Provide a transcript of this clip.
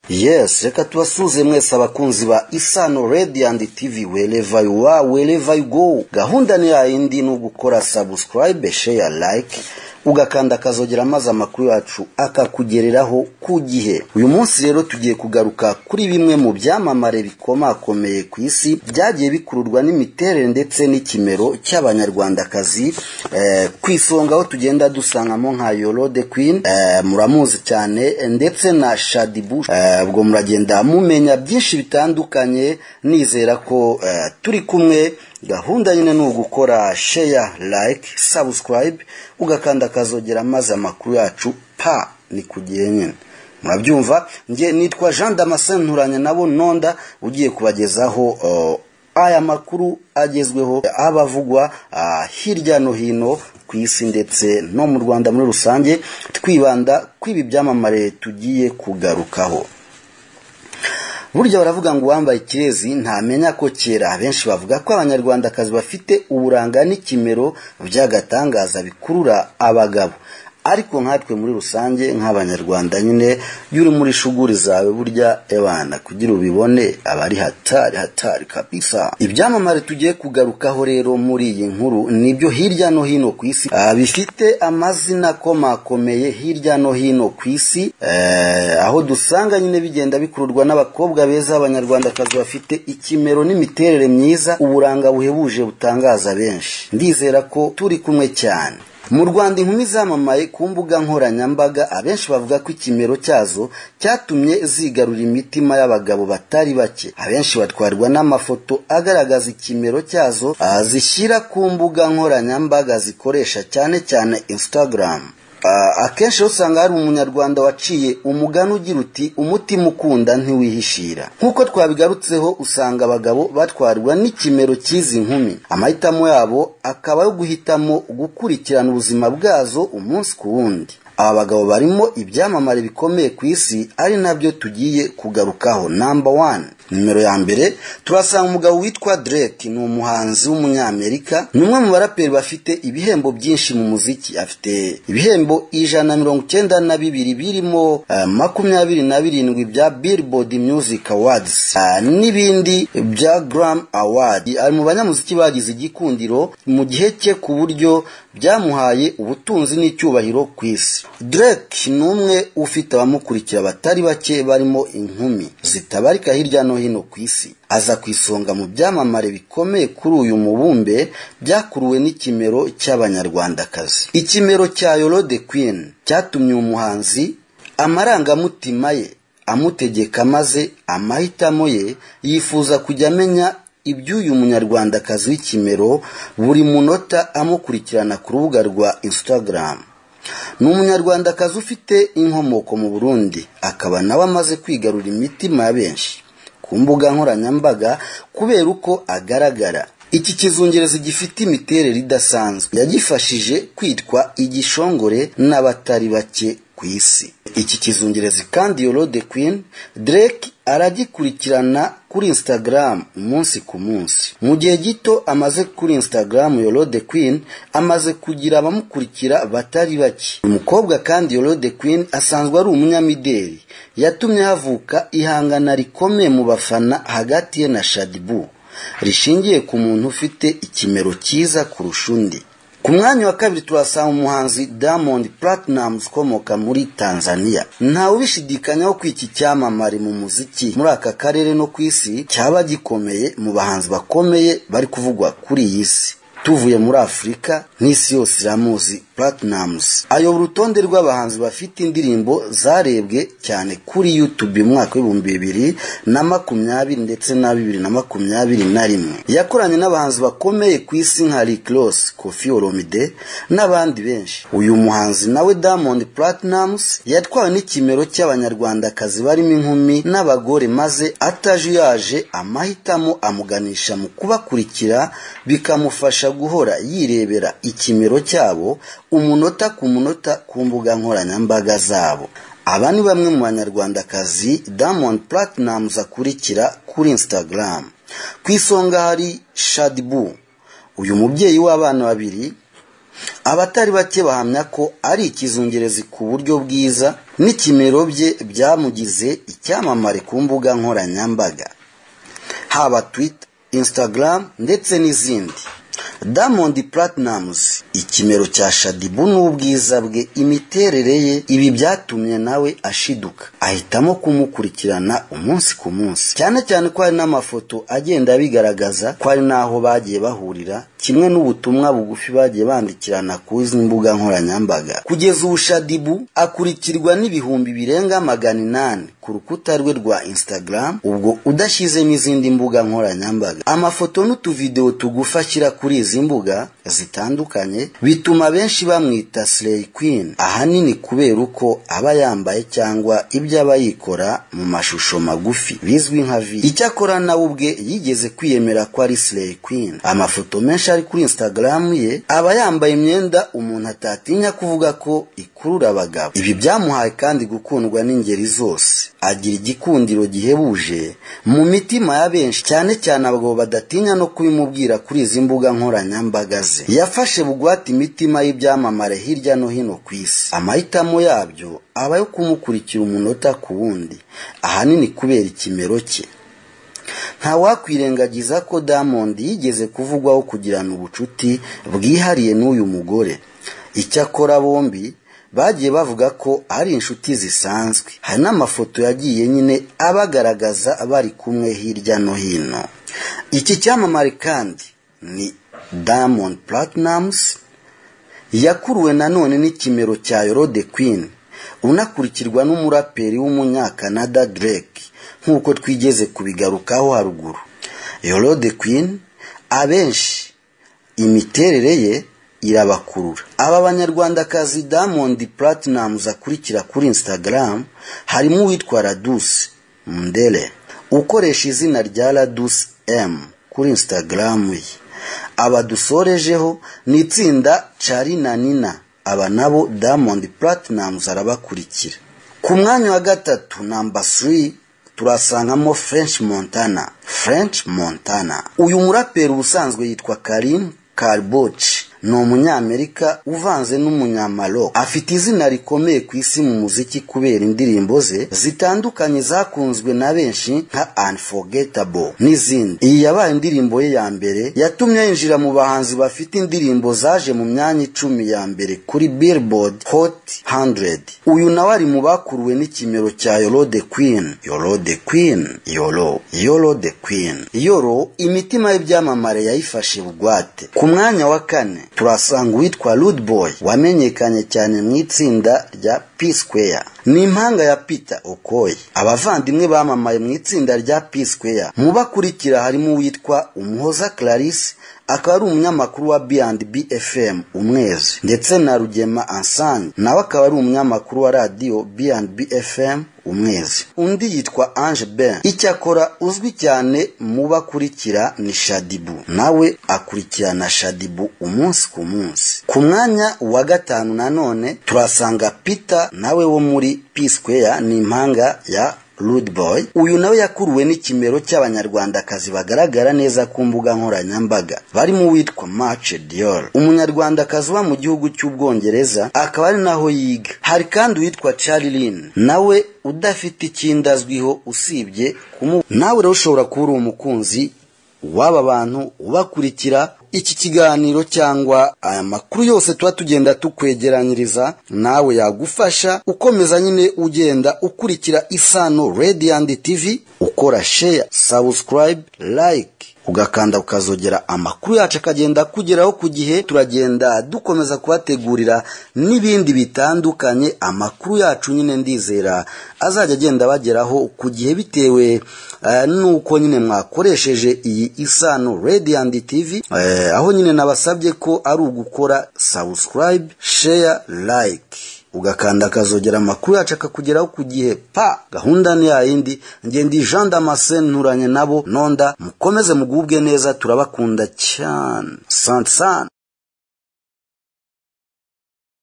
yes reka tubasuze mwese abakunzi ba isano radio and tv wherever you are wherever you go gahunda ni yayindi ni ugukora subscribe share like ugakanda akazogera maze amakuru yacu akakugereraho ku gihe uyu munsi rero tugiye kugaruka kuri bimwe mu byamamare bikomakomeye ku isi byagiye bikururwa n'imiterere ndetse n'ikimero cy'abanyarwandakazi eh, ku isonga aho tugenda dusangamo nka yorode queen eh, muramuzi cyane eh, ndetse na shadi bush eh, ubwo muragenda mumenya byinshi bitandukanye nizera ko eh, turi kumwe gahunda nyine ni ugukora sheya like subscribe ugakanda akazogera maze amakuru yacu pa ni ku gihe nyine murabyumva nge nitwa jean damascene nturanye nabo nonda ugiye kubagezaho uh, aya makuru agezweho abavugwa uh, hirya no hino ku isi ndetse no mu rwanda muri rusange twibanda kw'ibi byamamare tugiye kugarukaho burya baravuga ngo uwambaye ikirezi ntamenya ko kera abenshi bavuga ko abanyarwandakazi bafite uburanga n'ikimero by'agatangaza bikurura abagabo ariko nkatwe muri rusange nk'abanyarwanda nyine iyo uri muri shuguri zawe burya ebana kugira ubibone aba ari hatari hatari kabisa ibyamamare tugiye kugarukaho rero muri iyi nkuru nibyo hirya no hino ku isi ah, bifite amazina akomakomeye hirya no hino ku isi eh, aho dusanga nyine bigenda bikururwa n'abakobwa beza b'abanyarwandakazi bafite ikimero n'imiterere myiza uburanga buhebuje butangaza benshi ndizera ko turi kumwe cyane mu rwanda inkumi zamamaye ku mbuga nkoranyambaga abenshi bavuga ko ikimero cyazo cyatumye zigarura imitima y'abagabo batari bake abenshi batwarwa n'amafoto agaragaza ikimero cyazo zishyira ku mbuga nkoranyambaga zikoresha cyane cyane instagram akenshi usanga hari umunyarwanda waciye umugani ugira uti umutima ukunda ntiwihishira nk'uko twabigarutseho usanga abagabo batwarwa n'ikimero cy'izi nkumi amahitamo yabo akaba yo guhitamo gukurikirana ubuzima bwazo umunsi ku wundi aba bagabo barimo ibyamamare bikomeye ku isi ari nabyo tugiye kugarukaho namba wani nimero ya mbere turasanga umugabo witwa Drake ni umuhanzi w'umunyamerika ni umwe mu baraperi bafite ibihembo byinshi mu muziki afite ibihembo ijana na mirongo icyenda na bibiri birimo uh, makumyabiri na birindwi bya Billboard Music Awards uh, n'ibindi bya Grammy Award ari mu banyamuziki bagize igikundiro mu gihe cye ku buryo byamuhaye ubutunzi n'icyubahiro ku isi Drake ni umwe ufite abamukurikira batari bake barimo inkumi zitabarika hirya no hino ku isi aza ku isonga mu byamamare bikomeye kuri uyu mubumbe byakuruwe n'ikimero cy'abanyarwandakazi ikimero cya yorode queen cyatumye uyu muhanzi amarangamutima ye amutegeka maze amahitamo ye yifuza kujya amenya iby'uyu munyarwandakazi w'ikimero buri munota amukurikirana ku rubuga rwa instagram ni umunyarwandakazi ufite inkomoko mu burundi akaba nawe amaze kwigarura imitima ya benshi ku mbuga nkoranyambaga kubera uko agaragara iki kizungerezi gifite imiterere idasanzwe yagifashije kwitwa igishongore n'abatari bake ku isi iki kizungerezi kandi yorode queen drake aragikurikirana kuri instagram umunsi ku munsi mu gihe gito amaze kuri instagram yorode queen amaze kugira abamukurikira batari bake umukobwa kandi yorode queen asanzwe ari umunyamideli yatumye havuka ihangana rikomeye mu bafana hagati ye na shadibu rishingiye ku muntu ufite ikimero cyiza kurusha undi ku mwanya wa kabiri turasanga umuhanzi Diamond Platnumz ukomoka muri Tanzania ntawe ubishidikanyaho ko iki cyamamare mu muziki muri aka karere no ku isi cyaba gikomeye mu bahanzi bakomeye bari kuvugwa kuri iyi si tuvuye muri afurika n'isi yose iramuzi Platnumz ayobora urutonde rw'abahanzi bafite indirimbo zarebwe cyane kuri YouTube umwaka w'ibihumbi bibiri na makumyabiri ndetse na bibiri na makumyabiri na rimwe yakoranye n'abahanzi bakomeye ku isi nka Rick Ross Koffi Olomide n'abandi benshi uyu muhanzi nawe Diamond Platnumz yatwawe n'ikimero cy'abanyarwandakazi barimo inkumi n'abagore maze atajuyaje amahitamo amuganisha mu kubakurikira bikamufasha guhora yirebera ikimero cyabo umunota ku munota ku mbuga nkoranyambaga zabo aba ni bamwe mu banyarwandakazi Diamond Platnumz akurikira kuri Instagram ku isonga hari Shadibu uyu mubyeyi w'abana babiri abatari bake bahamya ko ari ikizungerezi ku buryo bwiza n'ikimero bye byamugize icyamamare ku mbuga nkoranyambaga haba twitter instagram ndetse n'izindi diamond platinumz ikimero cya shadibu n'ubwiza bwe imiterere ye ibi byatumye nawe ashiduka ahitamo kumukurikirana umunsi ku munsi cyane cyane ko hari n'amafoto agenda abigaragaza ko hari n'aho bagiye bahurira kimwe n'ubutumwa bugufi bagiye bandikirana ku izi mbuga nkoranyambaga kugeza ubu shadibu akurikirwa n'ibihumbi birenga magana inani ku rukuta rwe rwa instagram ubwo udashyizemo izindi mbuga nkoranyambaga amafoto n'utuvidewo tugufi ashyira kuri izi mbuga zitandukanye bituma benshi bamwita slay queen ahanini kubera uko aba yambaye cyangwa ibyo aba yikora mu mashusho magufi bizwi nka vi icyakora nawe ubwe yigeze kwiyemera ko ari slay queen amafoto menshi ari kuri instagram ye aba yambaye imyenda umuntu atatinya kuvuga ko ikurura abagabo ibi byamuhaye kandi gukundwa n'ingeri zose agira igikundiro gihebuje mu mitima ya benshi cyane cyane abagabo badatinya no kubimubwira kuri izi mbuga nkoranyambaga ze yafashe bugwate imitima y'ibyamamare hirya no hino ku isi amahitamo yabyo aba ayo kumukurikira umunota ku wundi ahanini kubera ikimero cye ntawakwirengagiza ko diamond yigeze kuvugwaho kugirana ubucuti bwihariye n'uyu mugore icyakora bombi bagiye bavuga ko ari inshuti zisanzwe hari n'amafoto yagiye nyine abagaragaza bari kumwe hirya no hino iki cyamamare kandi ni diamond platinums yakuruwe nanone n'ikimero cya yorode queen unakurikirwa n'umuraperi w'umunyakanada drake nk'uko twigeze kubigarukaho haruguru yorode queen abenshi imiterere ye irabakurura aba banyarwandakazi diamond platinums akurikira kuri instagram harimo uwitwa radus mundele ukoresha izina rya radus m kuri instagram ye abadusorejeho ni itsinda carina nina aba nabo diamond platinums arabakurikira ku mwanya wa gatatu namba 3 turasangamo french montana french montana uyu muraperi ubusanzwe yitwa karim karboci ni umunyamerika uvanze n'umunyamaro afite izina rikomeye ku isi mu muziki kubera indirimbo ze zitandukanye zakunzwe na benshi nka unforgettable n'izindi iyi yabaye indirimbo ye ya mbere yatumye yinjira mu bahanzi bafite indirimbo zaje mu myanya icumi ya mbere kuri billboard hot 100 uyu nawe ari mu bakuruwe n'ikimero cya yoro the queen yoro the queen yoro yoro the queen yoro imitima y'ibyamamare yayifashe bugwate ku mwanya wa kane turasanga uwitwa rude boy wamenyekanye cyane mu itsinda rya p square ni impanga ya peter okoye abavandimwe bamamaye mu itsinda rya p square mu bakurikira harimo uwitwa umuhoza clarisse akaba ari umunyamakuru wa B&B FM umwezi ndetse na Rugema Ansange nawe akaba ari umunyamakuru wa radiyo B&B FM umwezi undi yitwa Ange Ben icyakora uzwi cyane mu bakurikira ni Shadibu nawe akurikirana Shadibu umunsi ku munsi ku mwanya wa gatanu nanone turasanga Peter nawe wo muri P Square ni impanga ya Rude Boy uyu nawe yakuruwe n'ikimero cy'abanyarwandakazi bagaragara neza ku mbuga nkoranyambaga barimo uwitwa Marche Dior umunyarwandakazi uba mu gihugu cy'ubwongereza akaba ari naho yiga hari kandi uwitwa Charlie Lin nawe udafite ikindi azwiho usibye kumu nawe rero ushobora kuba uri umukunzi w'aba bantu ubakurikira iki kiganiro cyangwa aya makuru yose tuba tugenda tukwegeranyiriza nawe yagufasha ukomeza nyine ugenda ukurikira isano radiant tv ukora share subscribe like ugakanda ukazogera amakuru yacu akagenda akugeraho ku gihe turagenda dukomeza kubategurira n'ibindi bitandukanye amakuru yacu nyine ndizera azajya agenda abageraho ku gihe bitewe nuko nyine mwakoresheje iyi isano radiant tv aho nyine nabasabye ko ari ugukora subscribe share like ugakanda akazogera amakuru yacu akakugeraho ku gihe pa gahunda ni yayindi ngenda jean damascene nturanye nabo nonda mukomeze mugubwe neza turabakunda cyane sansane